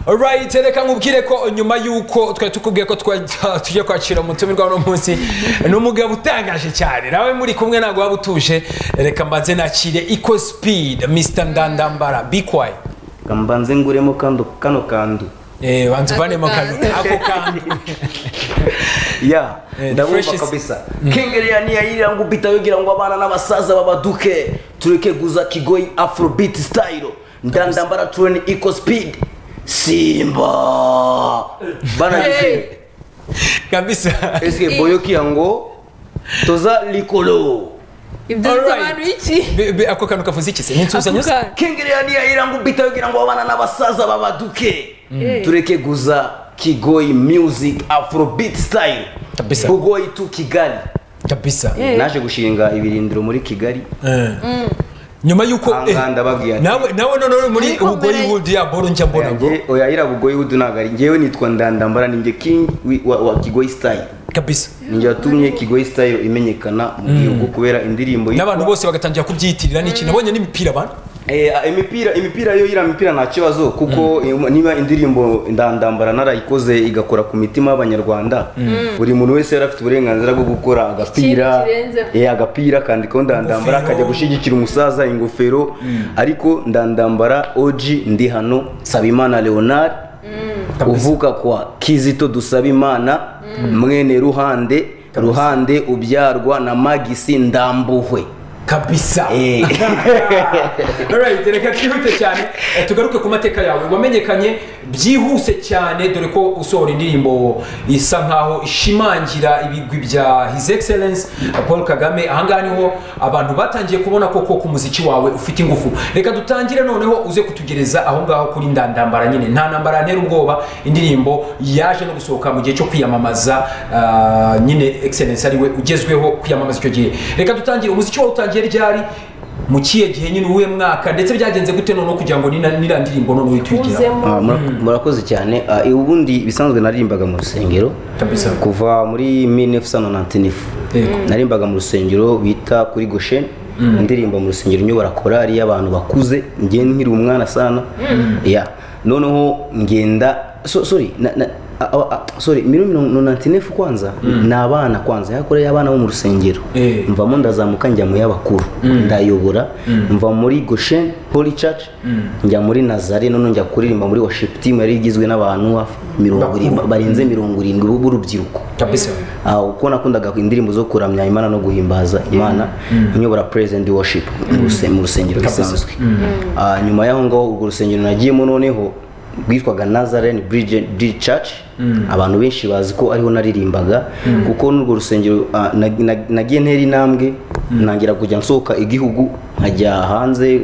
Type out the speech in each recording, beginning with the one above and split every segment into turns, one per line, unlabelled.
alright reka nkubwire ko nyuma y'uko twari tukubwiye ko twajya- tujya kwakira umutumirwa uno munsi ni umugabo utangaje cyane nawe muri kumwe ntabwo waba utuje reka mbanze nakire eco speed mr ndandambara bikwaye
Reka mbanze nguremo kando kano kandu
Eh, banza uvanemo kantu ako kantu
ya
Eh,
ndabumva
fresh is-
kabisa kingeria niyairira ngo ubita yogira ngo abana n'abasaza babaduke tureke guza kigoyi afrobeat style ndandambara tureni eco speed simba bana
Hey.
kabisa
eske boyoki yango toza likolo
ibyo
Alright.
bisobanuye iki
Be- be- ako kantu kavuze iki se ni
Ako
insuzanyo
kantu.
kingeria niyairira ngo ubita yogira ngo abana n'abasaza babaduke
Mm.
tureke guza kigoyi music afrobeat style
Kabisa.
bugoyi tu kigali
kabisa
Eh.
naje gushinga ibirindiro muri kigali
Eh. nyuma y'uko eh,
Aha ngaha ndababwiye ati-
nawe nawe none muri
Ariko
ubwo
mbere-
yiwudi ya boro njya mbona bro.
yanjye oya ira bugoyi wudu ntabwo ari ngewe nitwa ndandambara ninjye king wi- wa, wa kigoyi style
kabisa
ninjye watumye kigoyi style imenyekana mu gihugu kubera indirimbo yitwa-
n'abantu bose bagatangira kubyiyitirira n'iki nabonye n'imipira abantu
Eh, ah, imipira imipira yo ira mipira nta kibazo kuko eh, niba indirimbo ndandambara narayikoze igakora ku mitima y'abanyarwanda buri muntu wese yari afite uburenganzira bwo gukora agapira
Ikintu kirenzeho.
eh, agapira kandikaho ndandambara
Ingofero.
akajya gushyigikira umusaza ingofero ariko ndandambara oji ndi hano sabimana leonard uvuka kwa kizito dusabimana mwene ruhande ruhande ubyarwa na magisi ndambuhwe
kabisa
Eh.
Alright, reka twihute cyane Eh, tugaruke ku mateka yawe wamenyekanye byihuse cyane dore ko usohora indirimbo isa nkaho ishimangira ibigwi bya his excellence paul kagame ahangaha niho abantu batangiye kubona koko ku muziki wawe ufite ingufu reka dutangire noneho uze kutugereza aho ngaho kuri ndandambara nyine nta ntambara yantera ubwoba indirimbo yaje no gusohoka mu gihe cyo kwiyamamaza ah, nyine excellence ariwe ugezweho kwiyamamaza icyo gihe reka dutangire umuziki wawe utangiye ryari mu kihe gihe nyine uwuhe mwaka ndetse byagenze gute noneho kugira ngo nina- niriya ndirimbo noneho uhite uyigira
Uzemo.
Ah, mura- murakoze cyane Ah, ubundi ibisanzwe naririmbaga mu rusengero
Kabisa.
kuva muri 1999
Yego.
naririmbaga mu rusengero bita kuri goshen indirimbo mu rusengero nyobora korari y'abantu bakuze ngiye nkiri umwana sana ya noneho ngenda so, sorry na, na, a- a- a- sorry mirongo kwanza ni abana kwanza yakora y'abana bo mu rusengero
Eh.
mvamo ndazamuka njya mu y'abakuru ndayobora mva muri goshen holy church njya muri nazare noneho njya kuririmba muri worship team yari igizwe n'abantu hafi mirongo irindwi barenze mirongo irindwi b'u- b'urubyiruko
kabisa
Ah, uko nakundaga indirimbo zo kuramya imana no guhimbaza imana nyobora praise and worship mu ruse- mu rusengero
Kabisa.
bisanzwe Ah, nyuma y'aho ngaho urwo rusengero nagiyemo noneho rwitwaga Nazarene Bridge Bridge Church abantu benshi bazi ko ariho naririmbaga kuko n'urwo rusengero ah, nag- nag- nagiye ntera intambwe ntangira kujya nsohoka igihugu nkajya hanze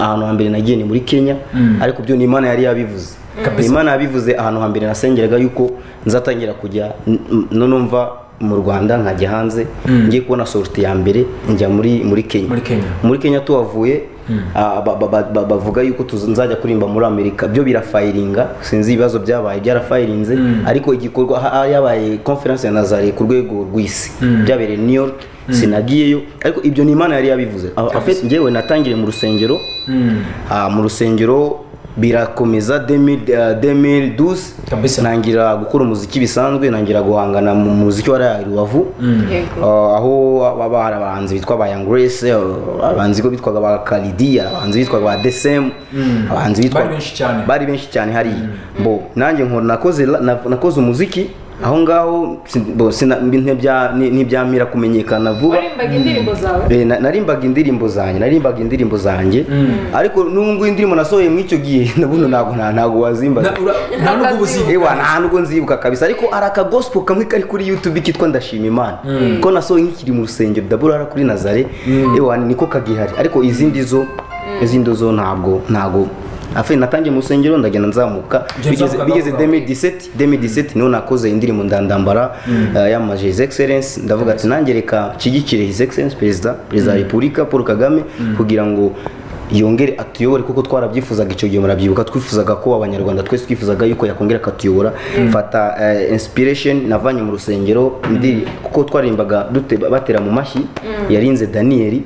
ahantu hambere nagiye ni muri Kenya ariko byo ni imana yari yabivuze
Kabisa.
imana yabivuze ahantu hambere nasengeraga yuko nzatangira kujya n- n- noneho mva mu rwanda nkajya hanze ngiye kubona sorti ya mbere njya muri muri kenya
Muri Kenya.
muri kenya tuhavuye ah, ba- ba- ba- ba- bavuga yuko tuz- nzajya kuririmba muri amerika byo birafayiringa sinzi ibibazo byabaye byarafayirinze ariko igikorwa ha- ha- yabaye conference ya nazare ku rwego rw'isi byabereye new york sinagiyeyo ariko ibyo ni imana yari yabivuze Ah, en fait, njyewe natangiriye mu rusengero Ah, mu rusengero birakomeza 2012
Kabisa.
nangira gukora umuziki bisanzwe nangira guhangana mu muziki wa Rayari Rubavu
Yego.
Ah, aho baba hari abahanzi bitwa ba Young Grace ah, abahanzi ko bitwaga ba Kalidia abahanzi bitwaga ba Desem abahanzi bitwaga
Bari benshi cyane.
bari benshi cyane hariya bo nanjye nkora nakoze la- na- nakoze umuziki aho ngaho sin- bo, sina- ntibya- ntibyamira kumenyekana vuba
warimbaga indirimbo zawe
Eh, na- narimbaga indirimbo zanjye narimbaga indirimbo zanjye ariko nubwo indirimbo nasohoye muri icyo gihe nabuno ntabwo nta- ntabwo wazimbaza
Na- ura- nta nubwo ubuzima
ewa nta nubwo nzibuka kabisa ariko hari akagosipo kamwe kari kuri youtube kitwa ndashima imana ko nasohoye nkikiri mu rusengero daburara kuri nazare ewa niko kagihari ariko izindi zo izindi zo ntabwo ntabwo afe natangiye mu rusengero ndagenda nzamuka
Ugeze
bigeze
uzamuka,
bigeze
uzamuka.
2017 2017 niho nakoze indirimbo ndandambara eh, yamamaje his excellence ndavuga ati nanjye reka nshyigikire his excellence perezida perezida wa repubulika paul kagame kugira ngo yongere atuyobore kuko twarabyifuzaga icyo gihe murabyibuka twifuzaga ko abanyarwanda twese twifuzaga yuko yakongera akatuyobora mfata eh, inspiration navanye mu rusengero ndi kuko twarimbaga dute batera mu mashyi yarinze daniyeli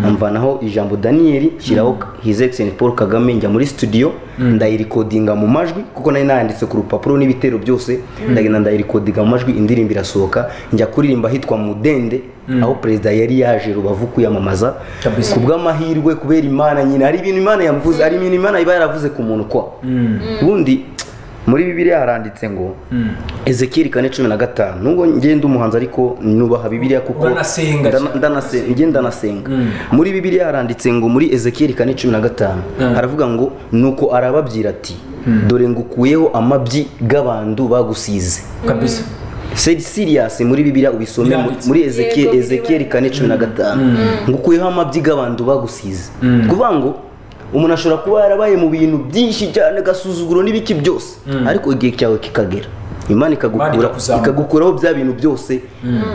amvanaho ijambo daniyeli shyiraho his excellence paul kagame njya muri studio ndayirikodinga mu majwi kuko nari nayanditse ku rupapuro n'ibitero byose ndagenda ndayirikodinga mu majwi indirimbo irasohoka njya kuririmba hitwa mudende aho perezida yari yaje rubavu kwiyamamaza
Kabisa.
ku bw'amahirwe kubera imana nyine hari ibintu imana yamuvuze hari ibintu imana iba yaravuze ku muntu kwa ubundi muri bibiliya haranditse ngo ezekiyeli kane cumi na gatanu nubwo ngenda umuhanzi ariko nubaha bibiliya kuko
Uranasenga.
ndana- ndanase- njye ndanasenga muri bibiliya haranditse ngo muri ezekiyeli kane cumi na gatanu
Mm.
haravuga ngo nuko arababwira ati dore ngukuyeho amabyi g'abantu bagusize
kabisa
seri siriyasi muri bibiliya ubisome mu-
Biranditse.
muri Ezeke-
Yego, biri
ezekiyeli
bari-
kane cumi na gatanu ngukuyeho amabyi g'abantu bagusize ni ukuvuga ngo umuntu ashobora kuba yarabaye mu bintu byinshi cyane agasuzuguro n'ibiki byose ariko igihe cyawe kikagera imana
Imana
ikagukura
ikakuzamura.
ikagukuraho bya bintu byose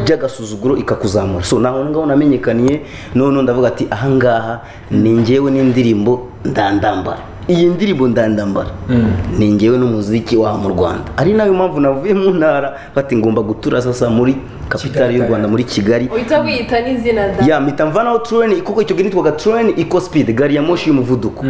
by'agasuzuguro ikakuzamura so naho ngaho namenyekaniye none ndavuga ati ahangaha ni njyewe n'indirimbo ndandambara iyi ndirimbo ndandambara ni njyewe n'umuziki waha mu rwanda ari nayo mpamvu navuye mu ntara bati ngomba gutura sasa muri kapitali y'u rwanda muri kigali
uhita wiyita n'izina da
ya mpita mvanaho tureni kuko icyo gihe nitwaga tureni iko sipidi gari ya moshi y'umuvuduko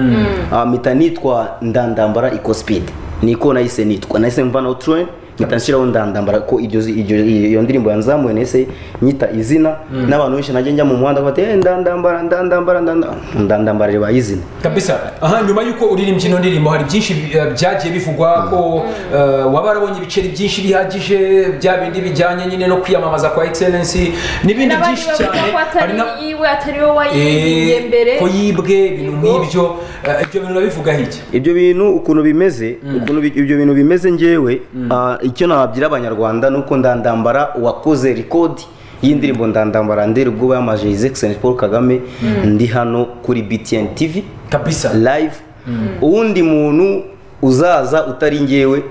Ah, mpita nitwa ndandambara iko sipidi niko nahise nitwa nahise mvanaho tureni mpita nshyiraho ndandambara ko iryo zi- iryo- iyo iyo ndirimbo yanzamuye nahise nyita izina n'abantu benshi najya njya mu muhanda bati "Eh, ndandambara ndandambara ndandambara ndandambara ribaye izina
kabisa aha nyuma y'uko uririmbye ino ndirimbo hari byinshi bi- eh, byagiye bivugwa ko eh, waba warabonye ibiceri byinshi bihagije bya bindi bijyanye nyine no kwiyamamaza kwa excellency n'ibindi
n'abandi
byinshi
bavuga
cyane
ko
hari
atari
na
yiwe atari wowe wayiriye
Eh,
mbere
ko yibwe ibintu nk'ibyo eh, ibyo bintu urabivuga hirya
ibyo bintu ukuntu bimeze ukuntu bi- ibyo bintu bimeze njyewe ah, icyo nababwira abanyarwanda ni uko ndandambara wakoze rikodi y'indirimbo ndandambara ndera ubwoba yamaje his excellence paul kagame ndi hano kuri btn tv
kabisa
live uwundi muntu uzaza utari njyewe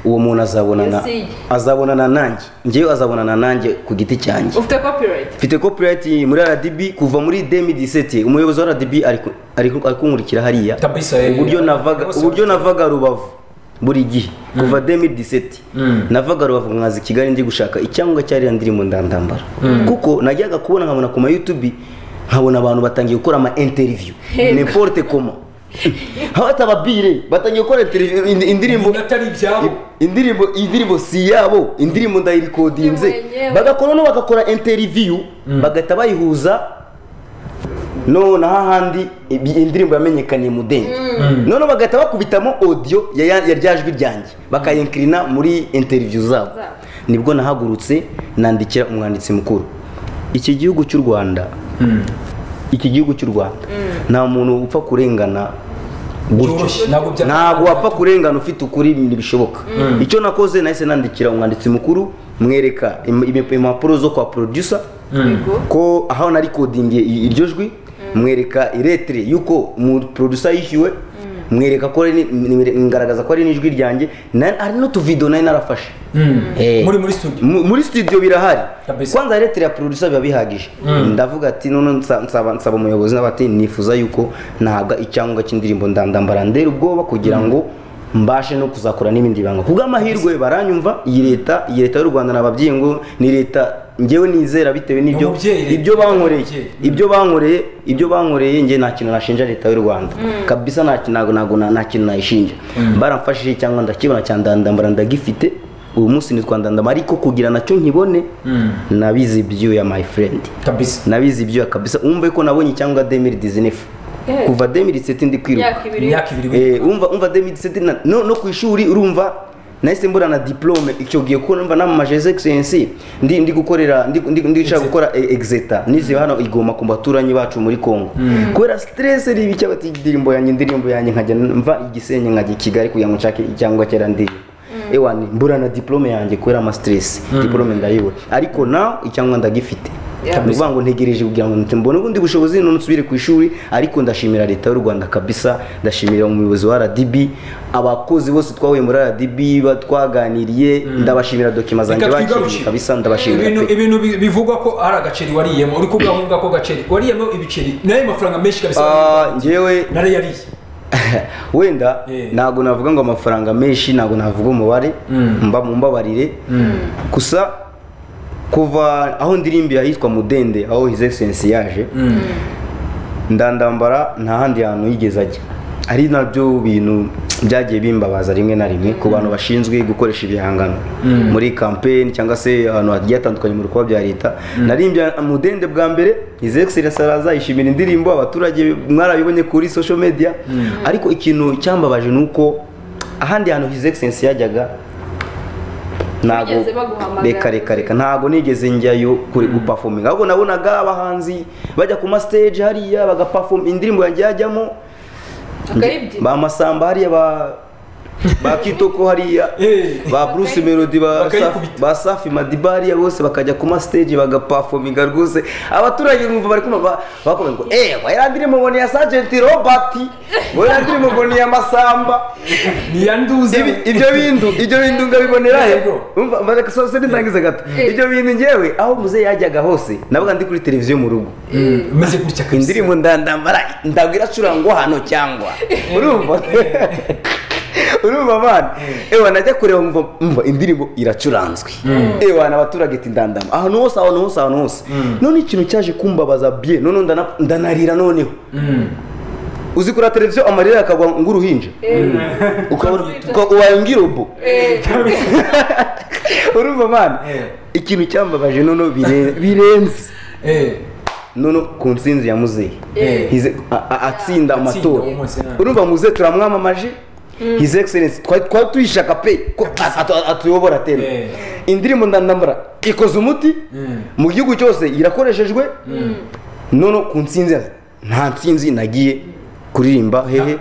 uwo muntu azabonana
Yosigi.
azabonana nanjye njyewe azabonana nanjye ku giti cyanjye
ufite copyright
mfite copyright muri RDB kuva muri 2017 umuyobozi wa RDB ari ku- ari ku- ari kunkurikira hariya
Kabisa, eh.
uburyo navaga
Bose
uburyo navaga rubavu buri gihe kuva 2017 navaga rubavu nkaza i Kigali ndi gushaka icyangombwa cyari ndirimbo ndandambara kuko najyaga kubona nkabona ku ma YouTube nkabona abantu batangiye gukora ama interview n'importe koma aho atababire batangiye gukora interview- ind- indirimbo
ibintu atari ibyabo
indirimbo indirimbo si iyabo indirimbo
Ni
ndayirikodinze
mwenyewe.
bagakora no bagakora interiviyu bagahita bayihuza none hahandi ibi- indirimbo yamenyekaniye mudende none bagahita bakubitamo audio ya- ya ya rya jwi ryanjye bakayinkirina muri interiviyu zabo
Zabo.
nibwo nahagurutse nandikira umwanditsi mukuru iki gihugu cy'u rwanda iki gihugu cy'u rwanda nta muntu upfa kurengana
byoroshye ntabwo bya
ntabwo wapfa kurengana ufite ukuri ntibishoboka icyo nakoze nahise nandikira umwanditsi mukuru mwereka im- im- impapuro zo kwa producer
yego
ko aho narikodingiye i- iryo jwi mwereka iretire y'uko mu producer yishyuwe mwereka ko ari ni- ni- ni- ngaragaza ko ari n'ijwi ryanjye na- hari n'utuvido nari narafashe Eh.
muri muri studio
Mu- muri studio birahari
Kabisa.
kwanza iretire ya producer biba bihagije ndavuga ati none nsa- nsaba nsaba umuyobozi n'abati nifuza yuko nahabwa icyangombwa cy'indirimbo ndandambara ndera ubwoba kugira ngo mbashe no kuzakora n'ibindi banga ku bw'amahirwe baranyumva iyi leta iyi leta y'u rwanda nababyeyi ngo ni leta njyewe nizera bitewe n'ibyo
umubyeyi leta.
ibyo bankoreye
Umubyeyi.
ibyo bankoreye ibyo bankoreye njye nta kintu nashinja leta y'u rwanda kabisa nta kintu ntago- ntago- nta kintu nayishinja baramfashije cyangwa ndakibona cyane ndandambara ndagifite ubu munsi nitwa ndandambara ariko kugira nacyo nkibone nabize ibyuya my friend
kabisa
nabize ibyuya kabisa umve ko nabonye cyangwa demiri dizinifu
Eh.
kuva demiri seti ndi kwiruka
imyaka ibiri
imyaka ibiri we.
Eh, umva umva 2017 na- no, no ku ishuri urumva nahise mbura na diplome icyo gihe kuko numva namamaje excellency ndi ndi gukorera ndi ndi ndi nshaka gukora eh, exeta nize hano igoma ku baturanyi bacu muri Kongo kubera stress iri bike bati indirimbo yanjye indirimbo yanjye nkajya mva igisenye nkajya i Kigali kugira ngo nshake cyangwa kera ndirimbo ewa ni mbura na diplome yanjye kubera ama stress diplome ndayibura ariko now icyangwa ndagifite
Yeah.
ni ukuvuga ngo ntegereje kugira ngo mpite mbone ubundi bushobozi none nsubire ku ishuri ariko ndashimira leta y'u rwanda kabisa ndashimira umuyobozi wa rdb abakozi bose twahuye muri rdb ba- twaganiriye ndabashimira dokima zanjye
Reka
bakiriye
twigarukire.
kabisa ndabashimira
ibintu
pe
ibintu bi- bivugwa ko hari agaceri wariyemo uri kugahunga ko gaceri wariyemo ibiceri nayo mafaranga menshi kabisa
Ah, njyewe
narayariye
wenda
Eh.
ntabwo navuga ngo amafaranga menshi ntabwo navuga umubare mba mumbabarire gusa kuva aho ndirimbira hitwa mudende aho his excellence yaje ndandambara nta handi hantu yigeze ajya ari nabyo bintu byagiye bimbabaza rimwe na rimwe ku bantu bashinzwe gukoresha ibihangano muri kampeni cyangwa se ahantu hagiye hatandukanye mu bikorwa bya leta narimbye amudende bwa mbere izi egiserensi araza yishimira indirimbo abaturage mwarayibonye kuri social media ariko ikintu cyambabaje ni uko ahandi hantu izi egiserensi yajyaga ntago
Bigeze baguhamagara.
reka reka reka ntago nigeze njyayo kuri gupafominga ahubwo nabonaga abahanzi bajya ku masiteji hariya bagapafoma indirimbo yanjye yajyamo
Tukayibyina.
ba masamba hariya ba ba kitoko hariya
Eh.
ba bruce melody ba
Bakayikubita.
ba safi madiba hariya bose bakajya ku masiteji bagapafominga rwose abaturage numva bari kumva bakomeza ngo ewa iriya ndirimbo ngo ni iya sajenti robert ngo iriya ndirimbo ngo ni iya masamba
ntiyanduze
Ibi- ibyo bintu ibyo bintu ngabibonera he
Yego.
umva mba- reka sose nitangize gato
Eh.
ibyo bintu njyewe aho muzehe yajyaga hose nabaga ndi kuri televiziyo mu rugo
umeze gutya kabisa
indirimbo ndandambara ndago iracurangwa hano cyangwa urumva urumva abana ewa najya kureba mva mva indirimbo iracuranzwe ewa na abaturage ati ndandama ahantu hose ahantu hose ahantu hose none ikintu cyaje kumbabaza bye none ndana- ndanarira noneho uzi kuri televiziyo amarira yakagwa ng'uruhinja ukabona uka- ubaye ng'irobo urumva abana
Eh.
ikintu cyambabaje noneho bire- birenze
Eh,
noneho ku nsinzi ya muzehe
eh.
Hize- a- a- atsinda amatora
uwo munsi nani.
urumva muzehe turamwamamaje his excellence twari twari tuyishaka pe ko atu- atu- atuyobora tena
Eh.
indirimbo ndandambara ikoze umuti
Mm.
mu gihugu cyose irakoreshejwe noneho ku nsinzi nta nsinzi nagiye kuririmba hehe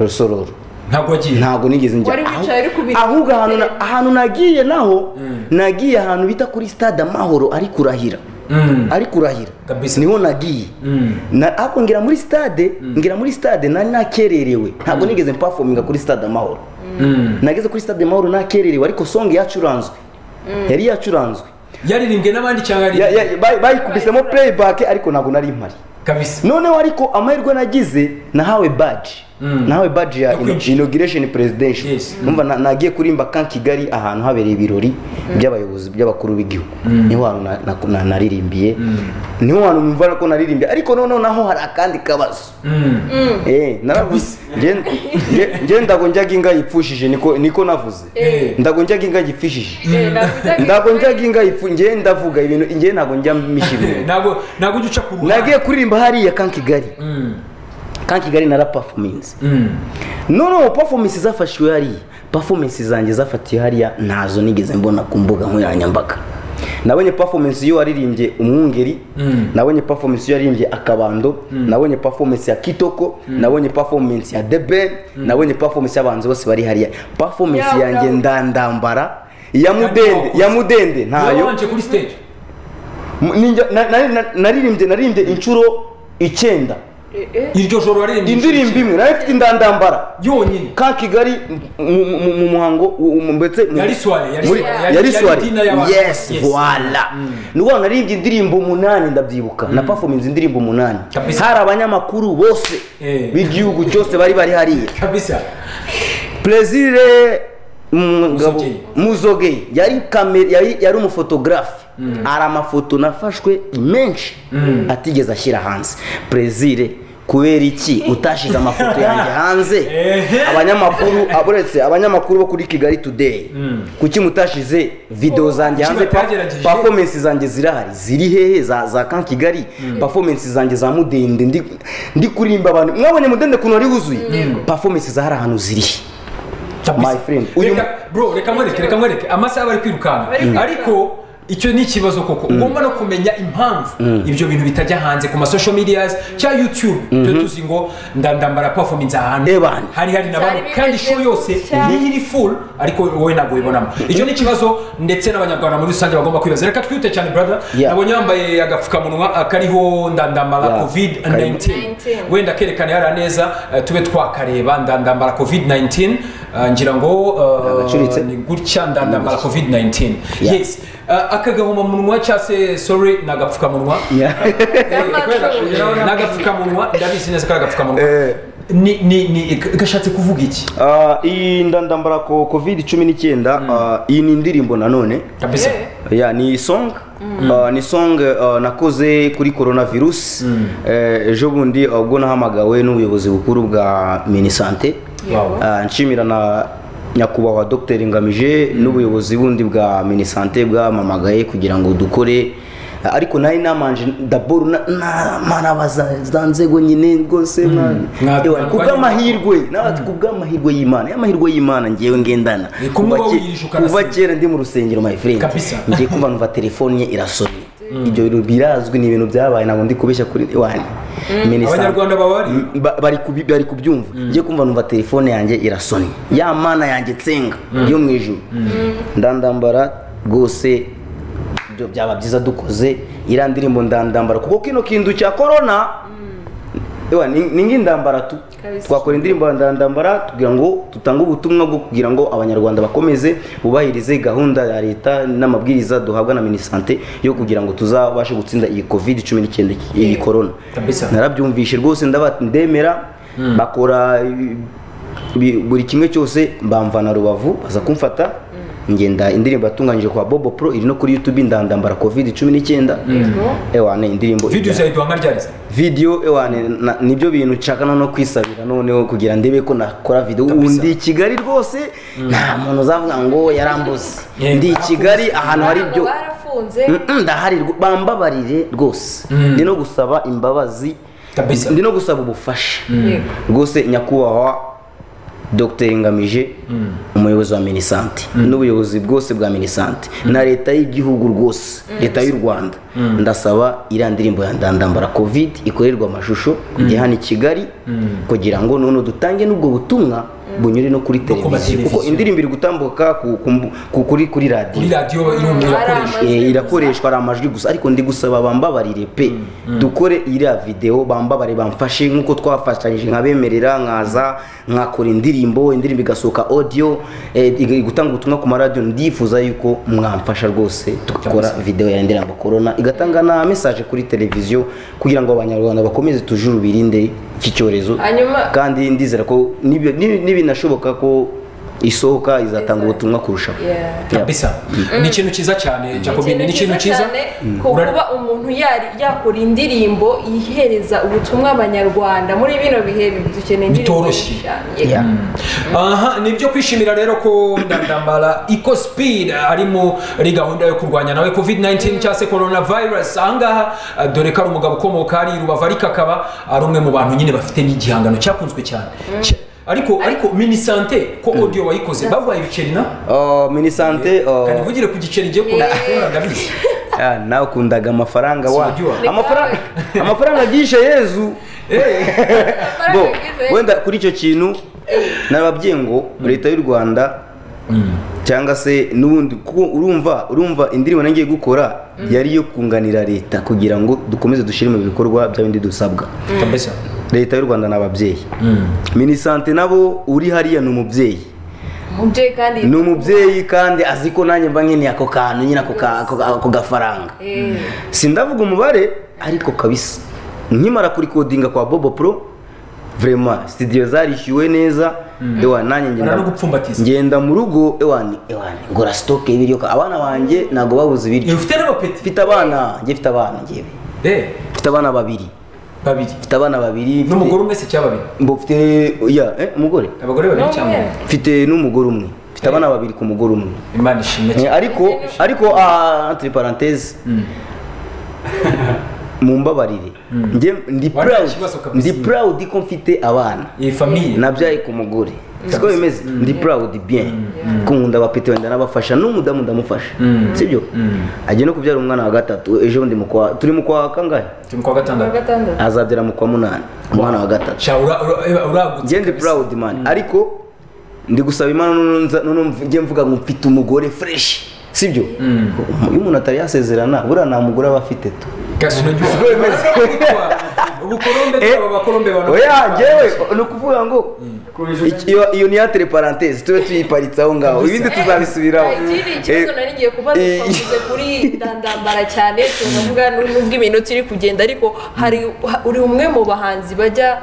rusororo
ntabwo wagiye
ntabwo nigeze njya
Wari
Aho-
wicaye uri kubireba
ahubwo ahantu na- ahantu nagiye naho
Mm.
nagiye ahantu bita kuri stade amahoro ari kurahira
Mm.
ari kurahira
Kabisa.
niho nagiye
Mm.
Na- ariko ngira muri stade ngira muri stade nari nakererewe ntabwo nigeze mpafominga kuri stade amahoro
Mm.
nageze kuri stade amahoro nakererewe ariko song yacuranzwe yari yacuranzwe
yaririmbwe n'abandi cyangwa
Ya-
yaririmbwe
ya- bayi- bayikubisemo playback ariko ntabwo nari mpari
kabisa
noneho ariko amahirwe nagize nahawe baji
Mm.
nahawe baji ya
Yo kwinjira.
inauguration presidential
Yes.
numva na- nagiye kurimba kan kigali ahantu habereye ibirori by'abayobozi by'abakuru b'igihugu niho hantu na- na- na- naririmbiye niho hantu numva ko naririmbiye ariko noneho naho hari akandi kabazo
Mm.
Eh, naravuze Nje- nje- nje ndago njyaga inga yipfushije niko niko navuze
Eh.
ndago njyaga inga yipfishije
Eh, nabujyaga-
ndago njyaga inga yipfu njye ndavuga ibintu njye ntago njya misha
Eh,
ibintu
ntabwo ntabwo ujya uca ku ruhande
nagiye kuririmba hariya kan kigali
Mm.
kan kigali narapafominze
Mm.
noneho performance zafashiwe hariya performance zanjye zafatiwe hariya ntazo nigeze mbona ku mbuga nkoranyambaga nabonye performance iyo waririmbye umwungeri
Mm.
nabonye performance iyo yaririmbye akabando nabonye performance ya kitoko nabonye performance ya debe nabonye performance y'abantu bose bari hariya performance
Yawe,
yanjye
yawe.
ndandambara ya mudende ya mudende ntayo
wabanje kuri stage
Mu- ninjya- na- na- na- naririmbye naririmbye inshuro icyenda
Eh, eh.
iryo joro waririmbye
indirimbo imwe nari mfite indandambara
yonyine
ka kigali mu- mu- mu mu muhango u- mu- mbetse mu-
Yari soirée, yari
muri-
soirée, yari-
yari
yari
soirée.
dinner y'abantu.
yes
Yes.
voila ni wa naririmbye indirimbo umunani ndabyibuka na performance indirimbo umunani
Kabisa.
hari abanyamakuru bose
Eh.
b'igihugu cyose bari bari hariya
kabisa
Plaisir umugabo
Muzogeye.
muzogeye yari kamera yari yari umufotogarafe hari amafoto nafashwe menshi atigeze ashyira hanze Plaisir kubera iki utashyize amafoto yanjye hanze
Ehe.
abanyamakuru aburetse abanyamakuru bo kuri kigali today kuki mutashize video zanjye
Kuki
hanze
batagerageje?
performance zanjye zirahari ziri hehe za za kan kigali performance zanjye za mudende ndi ndi kurimba abantu mwabonye mudende ukuntu wari wuzuye performance za hari ahantu ziri
kabisa
My friend, uyu-
reka bro reka mwereke reka mwereke amasaha bari kwirukanka
Bari
ariko icyo ni ikibazo koko ugomba no kumenya impamvu ibyo bintu bitajya hanze ku masocial medias cyangwa youtube tujya tuzi ngo ndandambara performance ahantu
Ebana.
hari hari na bamwe
Cyari
kandi
bimeze
show yose
cyane.
niyo iri full ariko wowe ntabwo uyibonamo icyo ni ikibazo ndetse n'abanyarwanda muri rusange bagomba kwibaza reka twihute cyane brother
Yeah.
nabonye yambaye agapfukamunwa eh, kariho ndandambara
Yeah.
covid
Kariho.
19 wenda kerekane yari neza eh, tube twakareba ndandambara covid 19 eh, ngira ngo eh,
Agacuritse.
ni gutya ndandambara covid 19
Yeah.
yes Eh, akagahomamunwa cyangwa se sorry ni agapfukamunwa
Yeah.
Eh, kubera- ni agapfukamunwa ndabizi neza ko ari agapfukamunwa
Eh.
ni ni ni gashatse kuvuga iki
Ah, iyi ndandambara ko covid cumi n'icyenda ah, iyi ni indirimbo nanone
kabisa
Yeah.
ya ni song Ah, ni song ah, nakoze kuri coronavirus Eh, ejo bundi ah, ubwo nahamagawe n'ubuyobozi bukuru bwa minisante
Wow.
Ah, nshimira na nyakubahwa dr ngamije n'ubuyobozi bundi bwa minisante bwamamagaye kugira ngo dukore Ah, ariko nari namanje dabor narabaza za nzego nyine rwose mwa-
Mwa-
Ewa,
mwarwanya-
kubw'amahirwe amahirwe n'abati kubw'amahirwe y'imana y'amahirwe y'imana ngewe ngendana
Ni kumwe
Kuva ke-
wawiririje ukanasoma.
kuva kera ndi mu rusengero my friend
Kabisa.
ngiye kumva numva telefone ye irasomye ibyo bintu birazwi ni ibintu byabaye ntabwo ndi kubeshya kuri wanyu
Abanyarwanda baba bari?
bari kubi- bari kubyumva ngiye kumva numva telefone yanjye irasomye ya mana yanjye nsenga yo mu ijuru ndandambara rwose ibyo byaba byiza dukoze iriya ndirimbo ndandambara kuko kino kintu cya korona Ewa, ni ni nk'indambara tu
Kabisa.
twakora indirimbo ya ndandambara kugira ngo tutange ubutumwa bwo kugira ngo abanyarwanda bakomeze bubahirize gahunda ya leta n'amabwiriza duhabwa na minisante yo kugira ngo tuzabashe gutsinda iyi covid cumi n'icyenda iyi korona
Kabisa.
narabyumvishe rwose ndaba ndemera bakora ibi- ibi- buri kimwe cyose bamvana rubavu baza kumfata ngenda indirimbo yatunganyije kwa bobo pro iri no kuri youtube ndandambara covid cumi n'icyenda ewa ni indirimbo
video
ijyanye-
zawe duhamara ryariza
video ewa ni- na- nibyo bintu nshaka noneho kwisabira noneho kugira ndebe ko nakora video ubu ndi i kigali rwose nta muntu uzavuga ngo yarambuze
Yeah,
ndi i kigali ahantu hari
Ntabwo
ibyo
barafunze
Mm-mm, ndahari rwo- bambabarire rwose ndi no gusaba imbabazi
Kabisa.
ndi no gusaba ubufasha
Yego.
rwose nyakubahwa dr ngamije umuyobozi wa minisante n'ubuyobozi bwose bwa minisante na leta y'igihugu rwose leta y'u rwanda ndasaba iriya ndirimbo ya ndandambara covid ikorerwa amashusho ijya hano i kigali kugira ngo noneho dutange n'ubwo butumwa bunyure no kuri
ku
televiziyo kuko
mateleviziyo.
indirimbo iri gutambuka ku- ku mbu- ku- kuri
kuri
kuri radiyo
radiyo irumva
Ari
irakoresha
amajwi
Eh,
gusa.
irakoreshwa ari amajwi gusa ariko ndi gusaba bambabarire pe dukore iriya video bambabare bamfashe nk'uko twafatanyije nkabemerera nkaza nkakora indirimbo indirimbo igasohoka audio eh, ig- gutanga ubutumwa ku maradiyo ndifuza yuko mwamfasha rwose tugakora video ya ndirimbo corona igatanga na message kuri televiziyo kugira ngo abanyarwanda bakomeze tujuru birinde iki cyorezo
Hanyuma-
kandi ndizera ko nibi- nibi- nibinashoboka ko isohoka izatanga ubutumwa kurushaho
Yeah.
Yeah.
kabisa ni ikintu cyiza cyane jacobine ni ikintu
ikintu
cyiza
cyane ku kuba umuntu yari yakora indirimbo ihereza ubutumwa abanyarwanda muri bino bihe dukeneye indirimbo
Bitoroshye.
zishushanya.
Yeah.
aha ni ibyo kwishimira rero ko ndandambara iko speed ari muri gahunda yo kurwanya nawe covid 19 cyangwa se corona virus ahangaha eh, dore ko ari umugabo ukomoka ari rubavu ariko akaba ari umwe mu bantu nyine bafite n'igihangano cyakunzwe cyane Cya- ariko ariko minisante ko audio wayikoze baguhaye ibiceri na
Oh, minisante oh,
kandi vugire ku giceri giye kubona ndabizi
ah, nawe ukundaga amafaranga wa
Sinajua.
amafaranga amafaranga agishe yezu
Amafaranga
bo
yagize-
wenda kuri icyo kintu nababwiye ngo leta y'u rwanda cyangwa se n'ubundi kuko urumva urumva indirimbo nangiye gukora yari iyo kunganira leta kugira ngo dukomeze dushyire mu bikorwa bya bindi dusabwa
kabisa
leta y'u rwanda ni ababyeyi minisante nabo uri hariya ni umubyeyi
umubyeyi kandi
ni umubyeyi kandi azi ko nanjye mba nkeneye ako kantu nyine ako ka- ako- ako gafaranga
Eh,
sindavuga umubare ariko kabisa nkimara kurikodinga kwa bobo pro vrema studio zarishyuwe neza ewa nanjye
Bara no
ngenda
gupfumbatiza.
ngenda mu rugo ewani ewani ngura stock y'ibiryo ka- abana banjye ntabwo babuze
Eh,
ibiryo
ufite n'abapeti
mfite abana njye mfite abana njyewe
eh
mfite abana babiri
babiri
mfite abana babiri mfite-
n'umugore umwe se cyangwa babiri
mbo mfite ya eh, umugore
abagore babiri cyangwa
N'umwe.
umwe
mfite n'umugore umwe mfite abana babiri ku mugore umwe
imana ishimwe
Eh,
cyane
ariko ariko ah, entre parenthèse mumbabarire njye ndi
Wari
proud
ikibazo kabisa.
ndi proud ko mfite abana
iyi famiye
nabyaye ku mugore siko bimeze ndi proud bien ko nkunda abapeti wenda nabafasha n'umudamu ndamufasha sibyo agiye no kubyara umwana wa gatatu ejo bundi mu kwa turi mu kwa kangahe
turi kwa
kuwa
gatandatu
gatandatu
azabyara mu kwa munani umwana wa gatatu
sha ura- ura- uragutse
njye ndi proud man ariko ndi gusaba imana noneho nza- noneho njye mvuga ngo mfite umugore fresh sibyo iyo umuntu atari yasezerana buriya nta mugore aba afite tu
kasi unagiye ubukorombe bw'aba bakorombe bantu
oya njyewe ni ukuvuga ngo iki- iyo- iyo ni ya teleparantezi tube tuyiparitse aho ngaho ibindi tuzabisubiraho
ikindi kibazo nari ngiye kubaza
eh,
twavuze kuri ndandambara cyane tunavuga n'ubwo iminota iri kugenda ariko hari uri umwe mu bahanzi bajya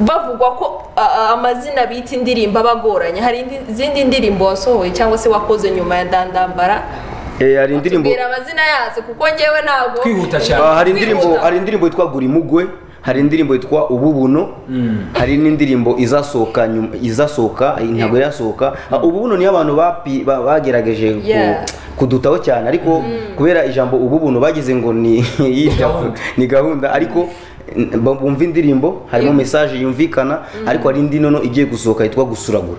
bavugwa ko a- a- amazina bita indirimbo aba agoranye hari indi- izindi ndirimbo wasohoye cyangwa se wakoze nyuma ya dandambara
Eh, hari indirimbo
tubwira amazina yazo kuko ngewe ntabwo
Twihuta cyane.
Ah, hari indirimbo
Kwihuta.
hari indirimbo yitwa gura imugwe hari indirimbo yitwa ububuno hari n'indirimbo izasohoka nyuma- izasohoka ntabwo irasohoka Ah, ububuno niyo abantu bapi- ba- bagerageje ku-
Yeah.
kudutaho cyane ariko kubera ijambo ububuno bagize ngo ni
gahunda.
ni gahunda ariko n- ba- bumva indirimbo harimo
Yeah.
message yumvikana ariko hari indi nono igiye gusohoka yitwa gusuragura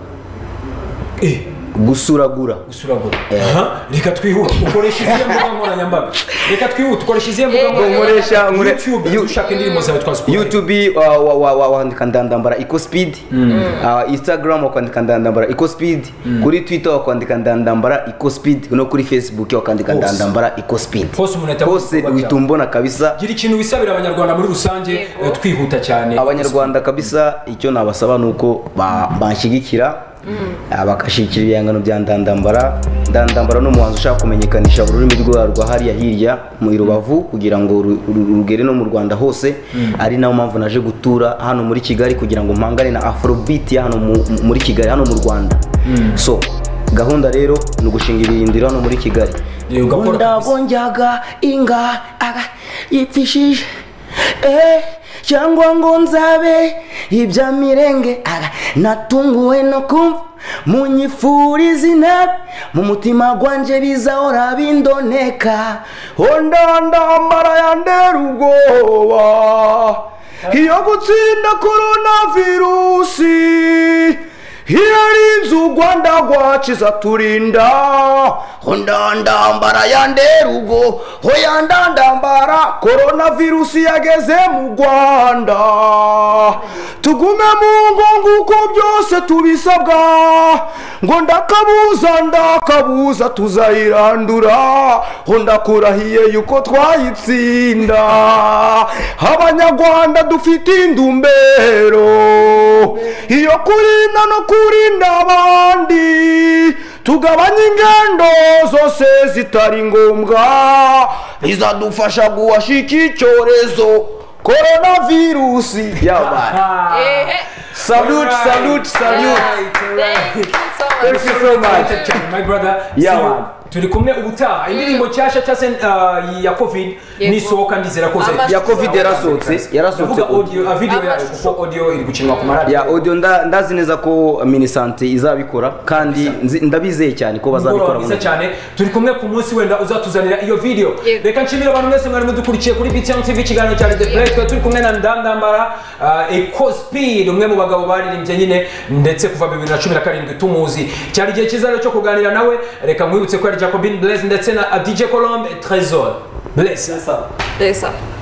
Eh,
gusuragura
gusuragura Aha, reka twihute ukoresha izihe mbuga nkoranyambaga reka twihute ukoresha izihe mbuga
Eh,
nkoresha- nkore-
YouTube
You-
dushaka indirimbo zawe twazikora
youtube uh, wa- wa- wa- wandika ndandambara eco speed uh, instagram wakandika ndandambara eco speed kuri twitter wakwandika ndandambara eco speed no kuri facebook wakandika
Hose.
ndandambara eco speed
Hose umuntu ahita
hose
abona
uhita
cyane.
umbona kabisa
gira ikintu wisabira abanyarwanda muri rusange
Yego.
eh, twihuta cyane
abanyarwanda kabisa icyo nabasaba ni uko ba- banshyigikira ah, bagashyigikira ibihangano bya ndandambara ndandambara ni umuhanzi ushaka kumenyekanisha ururimi rwa rwa hariya hirya mu rubavu kugira ngo ru- ru- rugere no mu rwanda hose ari nayo mpamvu naje gutura hano muri kigali kugira ngo mpangane na afrobeat ya hano mu- mu- muri kigali hano mu rwanda so gahunda rero ni ugushinga ibirindiro hano muri kigali
Eh, ugakora kabisa.
ndabonjaga inga aga yipfishije eh cyangwa ngo nzabe ibya mirenge aga natunguwe no kumva munyifuriza inabi mu mutima gwanje bizahora bindoneka ondandambara yandera ubwoba iyo gutsinda korona virusi irari inzu u rwanda rwakiza turinda ndandambara yandera ubwo hoya ndandambara korona virusi yageze mu rwanda tugume mu ngo nguko byose tubisabwa ngo ndakabuza ndakabuza tuzayirandura ho ndakurahiye yuko twayitsinda abanyarwanda dufite indumbero iyo kurinda no kurinda abandi tugabanye ingendo zose zitari ngombwa bizadufasha guhashika icyorezo koronavirusi yabaye
Ah.
Ehe.
Salute,
Alright.
salute, salute.
Thank you
Thank you so
so much.
much.
cyane my brother
Yeah,
See you.
man.
turi kumwe ubutaha indirimbo nshyashya cyangwa se uh, ya covid
Yego.
nisohoka ndizera ko
Amashusho.
Ya covid yarasohotse, yarasohotse.
Ndavuga audio a video yayo
Amashusho.
kuko audio iri gukinwa ku maradiyo
ya audio nda- ndazi neza ko minisante izabikora kandi nzi- ndabizeye cyane ko
mugoroba
bazabikora
mwiza
mu-
cyane turi kumwe ku munsi wenda uzatuzanira iyo video
Yego.
reka nshimire abantu mwese mwari mudukurikiye kuri btm tv ikiganiro cya the play twari turi kumwe na ndandambara uh, eco speed umwe mu bagabo baririmbye nyine ndetse kuva 2017 tumuzi cyari igihe cyiza rero cyo kuganira nawe reka nkwibutse ko ari jacobin blaise ndetse na uh, dj colombe trésor blaise
Yes, sir.